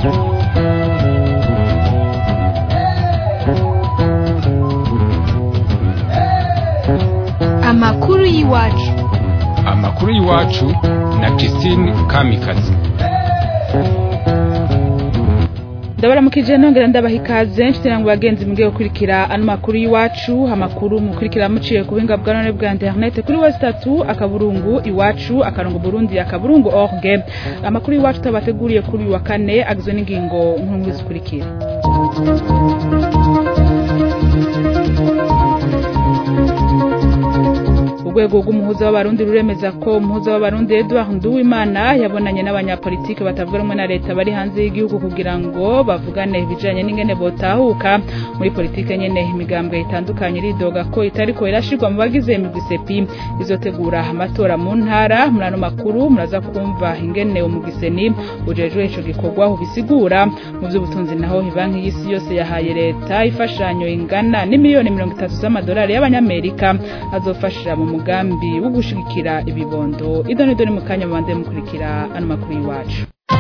amakuru y'iwacu amakuru y'iwacu na Christine Kamikazi ndabaramukije nongera ndabaha ikaze nshuti nangu bagenzi mugiye gukurikira ano makuru y'iwacu amakuru mukurikira muciye ku buhinga bwa none bwa internet kuri west tatu akaburungu iwacu akarongo burundi akaburungu org amakuru y'iwacu tabateguriye kuri uyu wa kane agizwe n'ingingo nkuru zikurikira urwego rw'umuhuza w'abarundi ruremeza ko umuhuza w'abarundi Edouard Nduwimana yabonanye n'abanyapolitike batavuga rumwe na leta bari hanze y'igihugu kugira ngo bavugane ibijanye n'ingene botahuka muri politike nyene imigambwe itandukanye iridoga ko itariko irashirwa mu bagize imigisepi izotegura amatora mu ntara muri ano makuru muraza kumva ingene umugiseni ujejwe ico gikorwa ubisigura mu vy'ubutunzi naho ibanki y'isi yose yahaye leta ifashanyo ingana n'imiliyoni mirongo itatu z'amadolari y'abanyamerika azofashira mu mugambi wo gushigikira ibibondo idoni doni mu kanya mubanze mukurikira ano makuru y'iwacu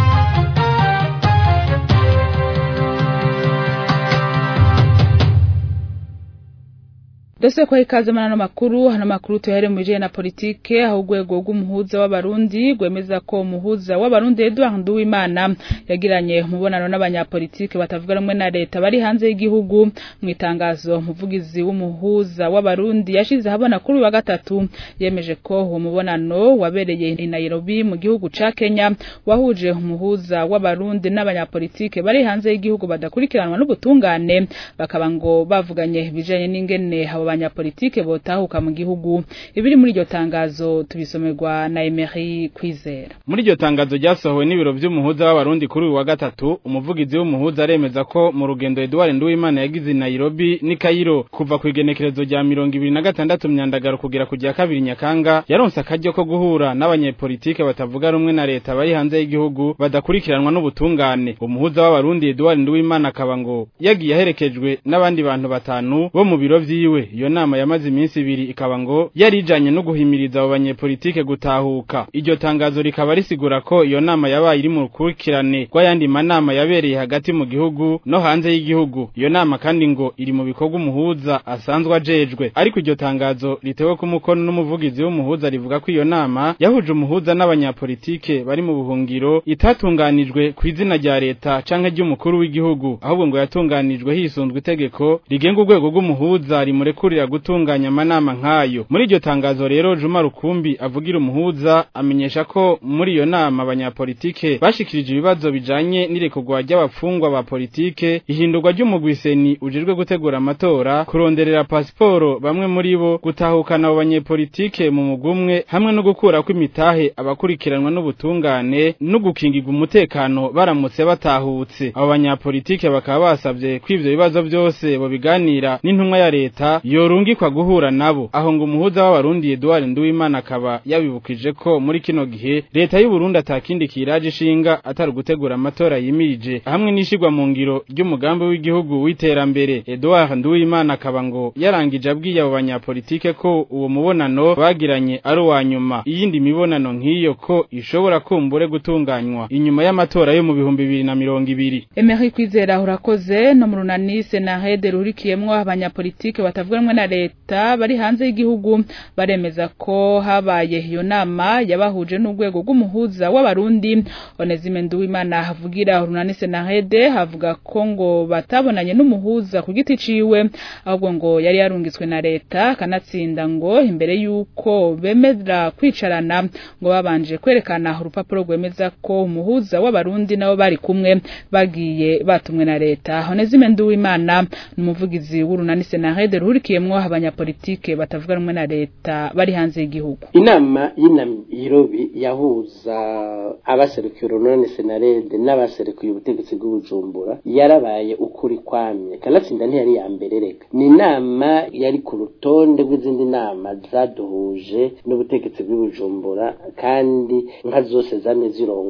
Dose kwa ikaze manano makuru hano makuru tuhere mwijeye na politike aho urwego rw'umuhuza w'abarundi gwemeza ko umuhuza w'abarundi Edouard Nduwimana yagiranye umubonano n'abanyapolitike batavuga rumwe na leta bari hanze y'igihugu mu itangazo umuvugizi w'umuhuza w'abarundi yashize habona kuri wa gatatu yemeje ko uwo mubonano wabereye i Nairobi mu gihugu ca Kenya wahuje umuhuza w'abarundi n'abanyapolitike bari hanze y'igihugu badakurikiranwa n'ubutungane bakaba ngo bavuganye bijanye n'ingene abo abanyapolitike botahuka mu gihugu ibiri muri iryo tangazo tubisomerwa na Emery Kwizera muri iryo tangazo ryasohowe n'ibiro vy'umuhuza w'abarundi kuri uyu wa gatatu umuvugizi w'umuhuza aremeza ko mu rugendo Edouard Nduwimana yagize i Nairobi ni Cairo kuva ku igenekerezo rya mirongo ibiri na gatandatu myandagaro kugera ku rya kabiri Nyakanga yaronse akaryo ko guhura n'abanyepolitike batavuga rumwe na leta bari hanze y'igihugu badakurikiranwa n'ubutungane umuhuza w'abarundi Edouard Nduwimana akaba ngo yagiye aherekejwe n'abandi bantu batanu bo mu biro vyiwe iyo nama yamaze iminsi ibiri ikaba ngo yarijanye no guhimiriza abo banyepolitike gutahuka iryo tangazo rikaba risigura ko iyo nama yabaye iri mu rukurikirane rw'ayandi manama yabereye hagati mu gihugu no hanze y'igihugu iyo nama kandi ngo iri mu bikorwa umuhuza asanzwe ajejwe ariko iryo tangazo ritewe ku mukono n'umuvugizi w'umuhuza rivuga ko iyo nama yahuje umuhuza n'abanyapolitike bari mu buhungiro itatunganijwe ku izina rya leta canke ry'umukuru w'igihugu ahubwo ngo yatunganijwe hisunzwe itegeko rigenga urwego rw'umuhuza rimure kurira gutunganya amanama nk'ayo muri iryo tangazo rero Juma Rukumbi avugira umuhuza amenyesha ko muri iyo nama abanyapolitike bashikirije ibibazo bijanye n'irekorwa ry'abafungwa ba politike ihindurwa ry'umugwiseni ujejwe gutegura amatora kuronderera pasiporo bamwe muri bo gutahukana abo banyepolitike mu mugumwe hamwe no gukura kw'imitahe abakurikiranwa n'ubutungane no gukingirwa umutekano baramutse batahutse abo banyapolitike bakaba basavye ko ivyo bibazo byose bobiganira n'intumwa ya leta yorungikwa guhura nabo aho ngo umuhuza w'abarundi Edouard Nduwimana akaba yabibukije ko muri kino gihe leta y'u Burundi atakindi kiraje ishinga atari gutegura amatora yimirije hamwe n'ishigwa mu ngiro ry'umugambi w'igihugu w'iterambere Edouard Nduwimana akaba ngo yarangije abwiye abo banyapolitike ko uwo mubonano bagiranye ari uwa nyuma iyindi mibonano nk'iyo ko ishobora kumbure gutunganywa inyuma y'amatora yo mu bihumbi bibiri na mirongo ibiri Emery Kwizera urakoze no mu runani Senahede rurikiyemwo abanyapolitike batavuga rumwe na leta bari hanze y'igihugu baremeza ko habaye iyo nama yabahuje n'urwego rw'umuhuza w'abarundi Onezime Nduwimana havugira urunani Senahede havuga ko ngo batabonanye n'umuhuza ku giti ciwe ahubwo ngo yari yarungitswe na leta kanatsinda ngo imbere yuko bemera kwicarana ngo babanje kwerekana urupapuro rwemeza ko umuhuza w'abarundi nabo bari kumwe bagiye batumwe na leta Onezime Nduwimana n'umuvugizi w'urunani Senahede ruhurikiyemwo abanyapolitike batavuga rumwe na leta bari hanze y'igihugu inama y'Nairobi yahuza abaserukiye urunani Senarede n'abaserukiye ubutegetsi bw'ubujumbura yarabaye ukuri kwamye kanatsinda ntiyari ya mbere reka ni inama yari ku rutonde rw'izindi nama zaduhuje n'ubutegetsi bw'ubujumbura kandi nka zose zamye zirongowe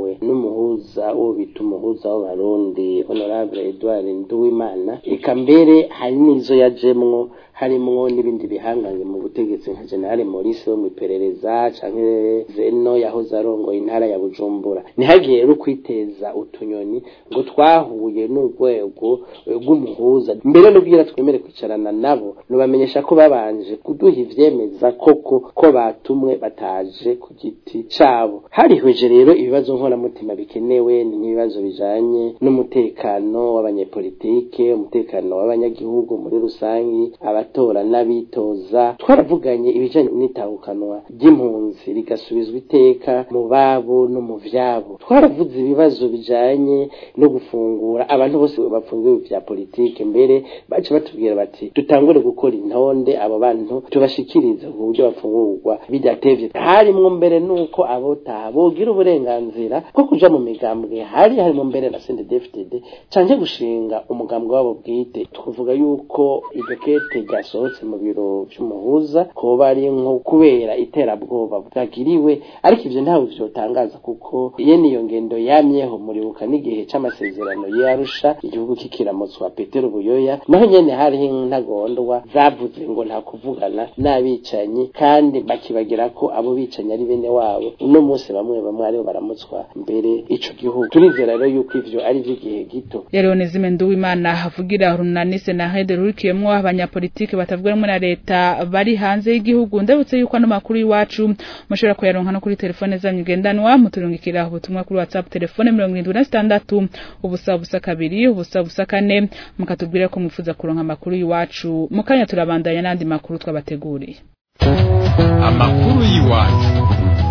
yarongowe n'umuhuza uwo bita umuhuza w'abarundi honorable edouard nduwimana eka mbere hari n'izo yajemwo harimwo n'ibindi bihangange mu butegetsi nka generale maurice wo mu iperereza canke zeno yahoze arongoye intara ya bujumbura ntihagiye rero kwiteza utunyoni ngo twahuye n'urwego rw'umuhuza mbere n'ubwira twemere kwicarana nabo nubamenyesha ko babanje kuduha ivyemeza koko ko batumwe bataje ku giti cabo harihweje rero ibibazo nkoramutima bikenewe ni nk'ibibazo bijanye n'umutekano w'abanyepolitike umutekano w'abanyagihugu muri rusangi abatora n'abitoza twaravuganye ibijanye n'itahukanwa ry'impunzi rigasubizwa iteka mu babo no mu vyabo twaravuze ibibazo bijanye no gufungura abantu bose bafungiwe vya politike mbere bace batubwira bati dutangure gukora intonde abo bantu tubashikirize ku buryo bafungurwa bidatevye harimwo mbere nuko abotaha bogira uburenganzira bwo kuja mu migambwe hari harimo mbere na CNDD-FDD canke gushinga umugambwe wabo bwite twavuga yuko iryo kete ryasohotse mu biro vy'umuhuza koba ari nko kubera iterabwoba bwagiriwe ariko ivyo ntawe vyotangaza kuko yene iyo ngendo yamyeho muribuka n'igihe c'amasezerano y'Arusha igihugu kikiramutswa Petero Buyoya naho nyene hariho intagondwa zavuze ngo nta kuvugana n'abicanyi kandi bakibagira ko abo bicanyi ari bene wabo uno munsi bamwe bamwe aribo baramutswa mbere ico gihugu turizera rero yuko ivyo ari vy'igihe gito Leonizime Nduwimana avugira runanise na hede rurikiyemwo abanyapolitike batavuga rumwe na leta bari hanze y'igihugu ndabutse yuko ano makuru y'iwacu mushobora kuyaronka no kuri telefone zanyu ngendanwa muturungikira ubutumwa kuri WhatsApp telefone 76 ubusa busa kabiri ubusa busa kane mukatubwira ko mwifuza kuronka amakuru y'iwacu mukanya turabandanya n'andi makuru twabateguriye amakuru y'iwacu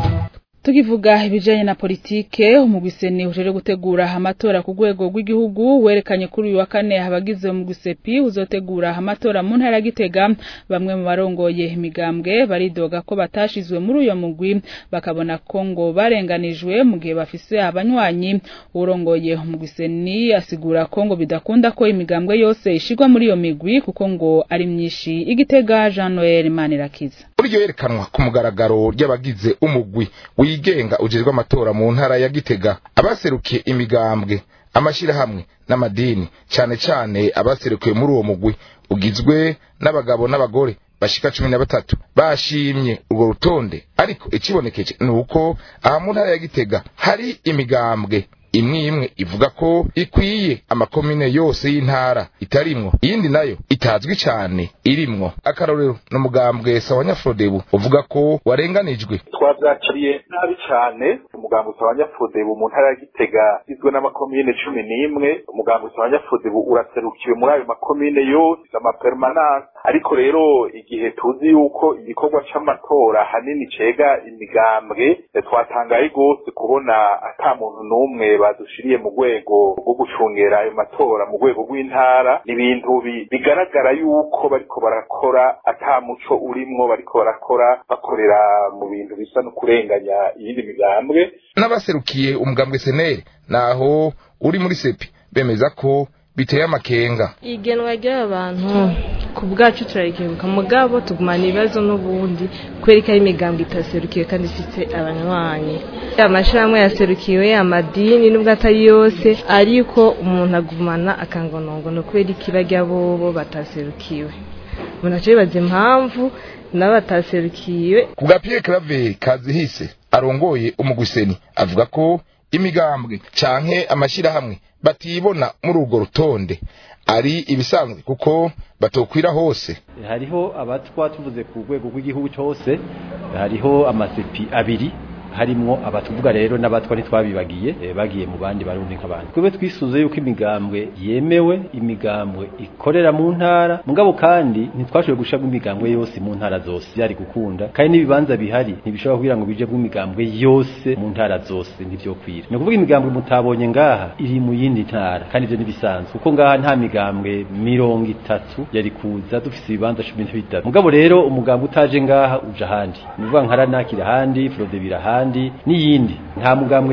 tukivuga ibijanye na politike umugwiseni ujere gutegura amatora ku rwego rw'igihugu werekanye kuri uyu wa kane abagize umugwisepi uzotegura amatora mu ntara Gitega bamwe mu barongoye imigambwe baridoga ko batashizwe muri uyo mugwi bakabona ko ngo barenganijwe mu gihe bafise abanywanyi urongoye umugwiseni asigura ko ngo bidakunda ko imigambwe yose ishigwa muri iyo migwi kuko ngo ari myinshi igitega Jean Noel Manirakiza buryo yerekanwa ku mugaragaro ry'abagize umugwi wigenga ujejwe amatora mu ntara ya Gitega abaserukiye imigambwe amashirahamwe n'amadini cane cane abaserukiye muri uwo mugwi ugizwe n'abagabo n'abagore bashika cumi na batatu bashimye urwo rutonde ariko ikibonekeje ni uko aha mu ntara ya Gitega hari imigambwe imwe imwe ivuga ko ikwiye amakomine yose y'intara itarimwo iyindi nayo itazwi cyane irimwo akarorero n'umugambwe sawanya Frodebu uvuga ko warenganijwe twabyakiriye nabi cyane umugambwe sawanya Frodebu mu ntara ya Gitega igizwe n'amakomine cumi n'imwe umugambwe sawanya Frodebu uraserukiwe muri ayo makomine yose amapermanence ariko rero igihe tuzi yuko igikorwa c'amatora hanini cega imigambwe twatangaye rwose kubona ata muntu n'umwe badushiriye mu rwego rwo gucungera ayo matora mu rwego rw'intara ni ibintu bigaragara yuko bariko barakora ata muco urimwo bariko barakora bakorera mu bintu bisa no kurenganya iyindi migambwe n'abaserukiye umugambwe seneri naho uri muri sepi bemeza ko biteye amakenga igenwa ry'aba bantu ku bwacu turarikenguka mugabo tugumana ibibazo n'ubundi kubera ko ari imigambi itaserukiwe kandi ifite abanywanyi amashirahamwe yaserukiwe amadini n'ubwo atari yose ariko umuntu agumana akangonongono kubera ikibajya bobo bataserukiwe umuntu aca yibaza impamvu nabo bataserukiwe ku bwa Pierre Claver Kazihise arongoye umugwiseni avuga ko imigambwe canke amashirahamwe batibona muri urwo rutonde ari ibisanzwe kuko batokwira hose hariho abatwa tuvuze ku rwego rw'igihugu cyose hariho amasepi abiri harimwo abatuvuga rero n'abatwa ntitwabibagiye e, bagiye mu bandi barundi nk'abandi twebwe twisuze yuko imigambwe yemewe imigambwe ikorera mu ntara mugabo kandi ntitwashoboye gushiramo imigambwe yose mu ntara zose byari gukunda kandi n'ibibanza bihari ntibishobora kugira ngo bije imigambwe yose mu ntara zose ntivyokwira ni ukuvuga imigambwe mutabonye ngaha iri mu yindi ntara kandi ivyo ntibisanzwe kuko ngaha nta migambwe mirongo itatu yari kuza dufise ibibanza cumi na bitatu mugabo rero umugambwe utaje ngaha uja ahandi ni ukuvuga nka ranakira ahandi frodebira ahandi n'iyindi nta mugambwe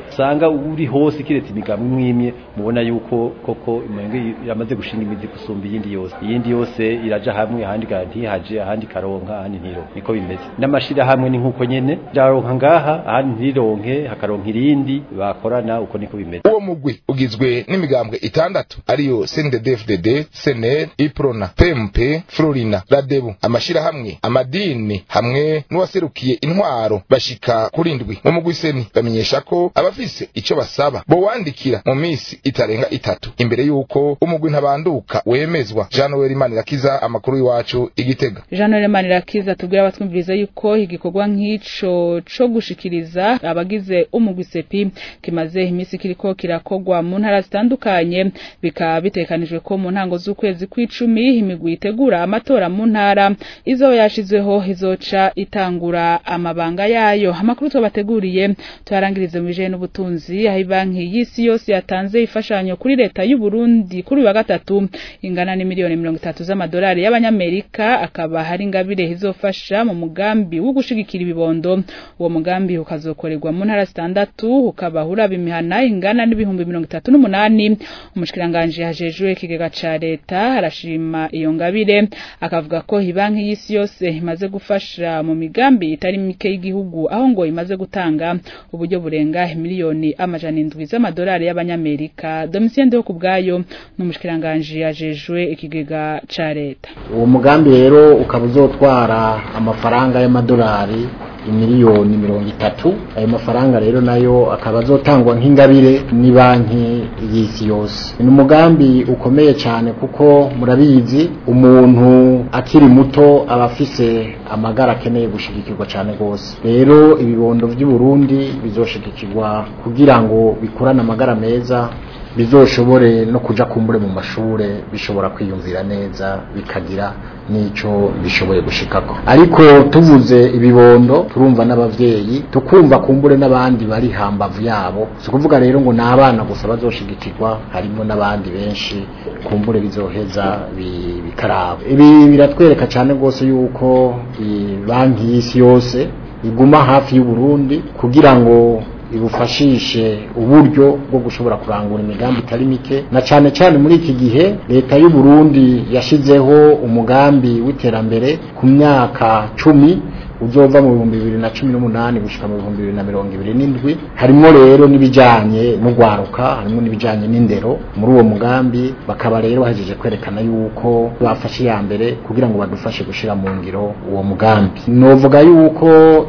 usanga uri hose kiretse imigambwe imwe imwe mubona yuko koko imenge yamaze gushinga imizi gusumba iyindi yose iyindi yose iraja hamwe ahandi ntihaje ahandi karonka ahandi ntiro niko bimeze n'amashira hamwe ni nkuko nyene byaronka ngaha ahandi ntironke hakaronka irindi bakorana uko niko bimeze uwo mugwi ugizwe n'imigambwe itandatu ariyo CNDD-FDD CNL Iprona PMP Florina Radebu amashirahamwe amadini hamwe n'uwaserukiye intwaro bashika kuri ndwi mu mugwi seni bamenyesha ko abafise ico basaba bo wandikira mu misi itarenga itatu imbere yuko umugwi ntabanduka wemezwa Jean Noel Manirakiza amakuru iwacu igitega Jean Noel Manirakiza tubwira abatwumviriza yuko igikorwa nk'ico co gushikiriza abagize umugwi sepi kimaze imisi kiriko kirakogwa mu ntara zitandukanye bikaba bitekanijwe ko mu ntango z'ukwezi kw'icumi imigwi itegura amatora mu ntara izo yashizweho izoca itangura amabanga yayo amakuru twabateguriye tuyarangirize mu bijanye n'ubutunzi aho banki y'isi yose yatanze ifashanyo kuri leta y'u Burundi kuri wa gatatu ingana ni miliyoni mirongo itatu z'amadolari y'abanyamerika akaba hari ingabire izofasha mu mugambi wo gushigikira ibibondo uwo mugambi ukazokorerwa mu ntara zitandatu ukaba uraba imihana ingana n'ibihumbi mirongo itatu n'umunani umushikiranganje hajejwe ikigega ca leta arashima iyo ngabire akavuga ko banki y'isi yose imaze gufasha mu migambi itari mike y'igihugu aho ngo imaze gutanga uburyo burenga miliyoni amajana indwi z'amadolari y'abanyamerika Domitien Ndeho kubwayo n'umushikiranganje yajejwe ikigega ca leta uwo mugambi rero ukaba uzotwara amafaranga y'amadolari imiliyoni mirongo itatu ayo mafaranga rero nayo akaba azotangwa nk'ingabire ni banki y'isi yose ni umugambi ukomeye cyane kuko murabizi umuntu akiri muto aba afise amagara akeneye gushigikirwa cyane rwose rero ibibondo by'u Burundi bizoshigikirwa kugira ngo bikurane amagara meza bizoshobore no kuja kumbure mu mashure bishobora kwiyumvira neza bikagira nico bishoboye gushikako ariko tuvuze ibibondo turumva n'abavyeyi tukumva kumbure n'abandi bari hambavu yabo si kuvuga rero ngo n'abana gusa bazoshigikirwa harimo n'abandi benshi kumbure bizoheza bikaraba ibi biratwereka cyane rwose yuko banki y'isi yose iguma hafi y'u Burundi kugira ngo ibufashishe uburyo bwo gushobora kurangura imigambi itari mike na cyane cyane muri iki gihe leta y'u Burundi yashizeho umugambi w'iterambere ku myaka cumi uzova mu bihumbi bibiri na cumi n'umunani gushika mu bihumbi bibiri na mirongo ibiri n'indwi harimo rero n'ibijanye n'ugwaruka harimo n'ibijanye n'indero muri uwo mugambi bakaba rero bahejeje kwerekana yuko bafashe iya mbere kugira ngo badufashe gushira mu ngiro uwo mugambi novuga yuko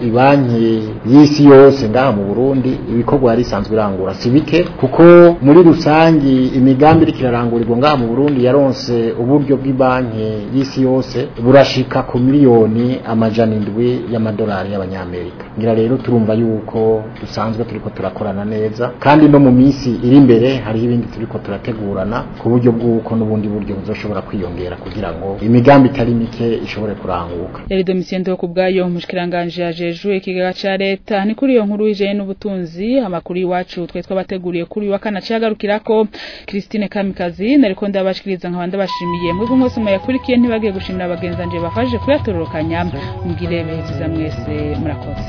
ibanki y'isi yose ngaha mu Burundi ibikorwa yari isanzwe irangura si bike kuko muri rusangi imigambi iriko irarangurirwa ngaha mu Burundi yaronse uburyo bw'ibanki y'isi yose burashika ku miliyoni amajana indwi y'amadolari y'abanyamerika ngira rero turumva yuko dusanzwe turiko turakorana neza kandi no mu minsi iri imbere hariho ibindi turiko turategurana ku buryo bw'uko n'ubundi buryo buzoshobora kwiyongera kugira ngo imigambi itari mike ishobore kuranguka yari Domitien Ndeho kubwayo umushikiranganje yajejwe ikigega ca leta ni kuri iyo nkuru ijeye n'ubutunzi amakuru iwacu twe twabateguriye kuri wa kana cagarukirako Christine Kamikazi nariko ndabashikiriza nkaba ndabashimiye mwebwe mwese muyakurikiye ntibagiye gushimira abagenzanje bafashe kuyatororokanya mugire beza mwese murakoze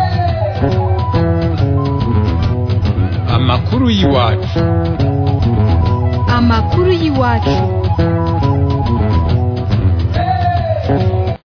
amakuru y'iwacu amakuru y'iwacu